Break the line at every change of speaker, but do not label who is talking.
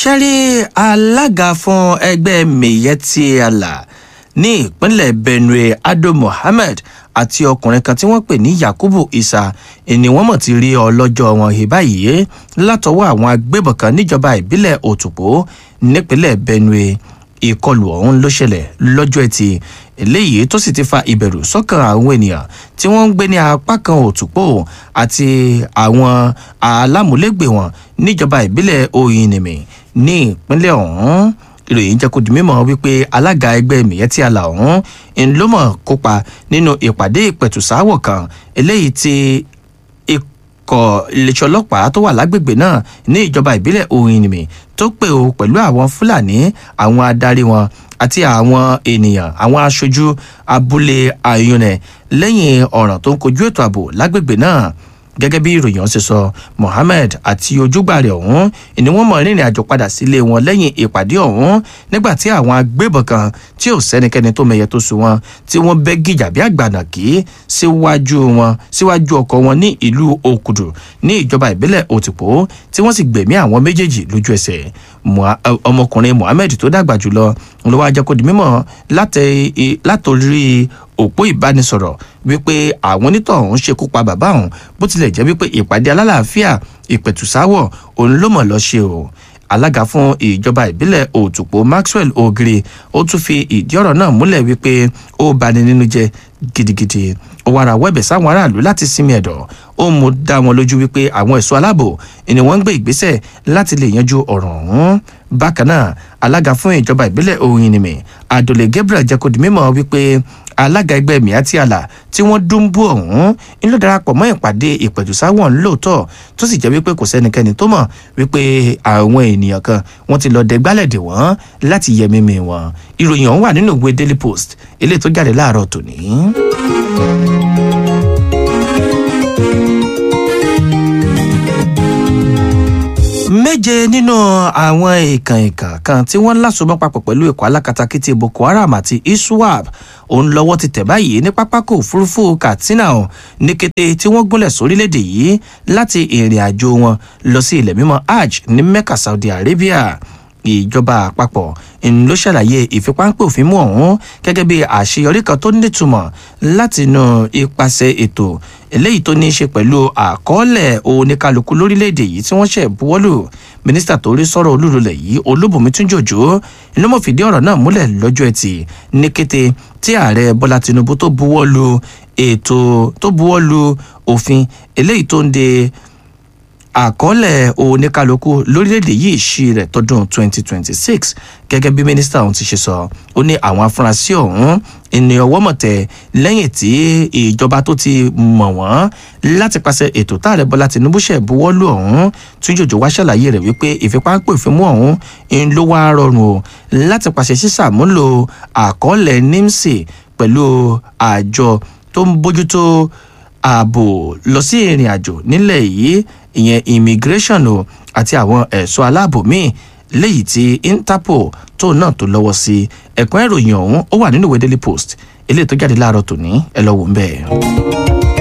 ṣẹ́rí alága fún ẹgbẹ́ miyetti allah ní ìpínlẹ̀ benue ado mohammed àti ọkùnrin kan tí wọ́n pè ní yakubu isa ni wọ́n mọ̀ ti rí ọlọ́jọ́ wọn he báyìí látọwọ́ àwọn agbébọn kan níjọba ìbílẹ̀ òtùpó nípínlẹ̀ benue ìkọlù ọ̀hún ló ṣẹlẹ̀ lọ́jọ́ ẹtì eléyìí tó sì ti fa ìbẹ̀rù sọ́kàn àwọn ènìyàn tí wọ́n ń gbé ní apá kan òtúpó àti àwọn alámúlégbè wọn níjọba ìbílẹ̀ oyinìmí ní ìpínlẹ̀ ọ̀hún ìròyìn jẹ́ kó di mímọ́ wípé alága ẹgbẹ́ miyetti allah ọ̀hún ń ló mọ̀ kópa nínú ìpàdé ìpẹ̀tùsáwọ̀ kan eléyìí tí ikọ̀ iléeṣẹ́ ọlọ́pàá tó wà lágbègbè náà ní ìjọba ìbílẹ̀ oyinìmí tó pè ó pẹ̀lú àwọn fúlàní àwọn adarí wọn àti àwọn ènìyàn àwọn aṣojú abúlé ayọ̀nẹ̀ lẹ́yìn ọ̀ràn tó ń kojú ètò ààbò lágbègbè náà gẹ́gẹ́ bí ìròyìn ọ̀hún ṣe sọ mohammed àti ojúgbà rẹ̀ ọ̀hún ni wọ́n mọ̀ rìnrìn àjò padà sílé wọn lẹ́yìn ìpàdé ọ̀hún nígbà tí àwọn agbébọn kan tí ò sẹ́nikẹ́ni tó mẹyẹ tó sùn wọn tí wọ́n bẹ́ gíjà bí àgbànàkì síwájú wọn síwájú ọkọ̀ wọn ní ìlú òkùdù ní ìjọba ìbílẹ̀ òtìpó tí wọ́n sì gbẹ̀mí àwọn méjèèjì lójú ẹsẹ̀ ọmọkùnrin mohammed tó dàgbà jùlọ ló wá jẹ́ kó di mímọ́ látòrí òpó ìbánisọ̀rọ̀ wípé àwọn onítọ̀hún ṣekú pa bàbá òun bó tilẹ̀ jẹ́ wípé ìpàdé alálàáfíà ìpẹ̀tùsáwọ̀ òun ló mọ̀ lọ ṣe o alága fún ìjọba ìbílẹ̀ òtùpó maxwell ogiri ó tún fi ìdí ọ̀rọ̀ náà múlẹ̀ wípé ó bani nínú jẹ gidigidi ó wá ra wẹ́bẹ̀ sáwọn aráàlú láti sinmi ẹ̀dọ̀ ó mú dá wọn lójú wípé àwọn ẹ̀ṣọ́ aláàbò ni wọ́n ń gbé ìgbésẹ̀ láti lè yanjú ọ̀rọ̀ ọ̀hún bákan náà alága fún ìjọba ìbílẹ̀ òyìnbó adole gabriel jẹ́ kó di mímọ́ wípé alága ẹgbẹ́ miati àlà tí wọ́n dúnbú ọ̀hún ń lọ darapọ̀ mọ́ ìpàdé ìpẹ̀tùsáwọ̀n lóòótọ́ tó sì jẹ́ wípé kò sẹ́nikẹ́ni tó mọ̀ wípé àwọn ènìyàn kan wọ́n ti lọ dẹgbálẹ̀ dè wọ́n láti yẹ mímì wọn ìròyìn ọ̀hún wà nínú ìwé daily post eléyìí tó jáde láàárọ̀ tòní. méje nínú àwọn ìkàn ìkàn kan tí wọ́n lásùmọ́ papọ̀ pẹ̀lú ikọ̀ alákatakítí boko haram àti iswap òun lọ́wọ́ ti tẹ̀ báyìí ní pápákọ̀ òfurufú katsina ọ̀ ní kété tí wọ́n gúnlẹ̀ sórílẹ̀‐èdè yìí láti ìrìn àjò wọn lọ sí ilẹ̀ mímọ́ hajj ní mecca saudi arabia ìjọba àpapọ̀ ló ṣàlàyé ìfipáńpẹ́ òfin mú ọ̀hún gẹ́gẹ́ bí àṣeyọrí kan tó nítumọ̀ látinú ipasẹ̀ ètò eléyìí tó ní í ṣe pẹ̀lú àkọọ́lẹ̀ oníkálukú lórílẹ̀‐èdè yìí tí wọ́n ṣẹ̀ buwọ́lù mínísítà tó rí sọ̀rọ̀ olúlulẹ̀ yìí olúbùnmi túnjòjò ló mọ̀ fìdí ọ̀rọ̀ náà múlẹ̀ lọ́jọ́ ẹtì ní kété tí ààrẹ bọ́lá tinubu tó buwọ́lù ètò tó buwọ́lù òfin eléyìí tó ń de àkọọ́lẹ̀ oníkálukú lórílẹ̀‐èdè yìí ṣí rẹ̀ tọdún 2026 gẹ́gẹ́ bí mínísítà ọ̀hún ti ṣe sọ ó ní àwọn afurasí ọ̀hún ènìyàn ọwọ́ mọ̀tẹ́ lẹ́yìn tí ìjọba tó ti mọ̀ wọ́n láti pàṣẹ ètò táàrẹ bọ́lá tinubu ṣẹ̀ buwọ́lù ọ̀hún túnjòjò wá ṣàlàyé rẹ̀ wípé ìfipápẹ́ ìfimú ọ̀hún ń ló wá rọrùn o láti pàṣẹ sísàmúlò àkọọ́lẹ̀ nimsi pẹ̀lú àjọ tó ń bójútó ààbò lọ sí ìrìn àjò nílẹ̀ yìí ìyẹn immigration o àti àwọn ẹ̀ṣọ́ aláàbò míì léyìí tí interpol tó náà tó lọ́wọ́ sí ẹ̀kún ìròyìn ọ̀hún ó wà nínú ìwé daily post eléyìí tó jáde láàárọ̀ tòní ẹ lọ́wọ́ ń bẹ́ẹ̀.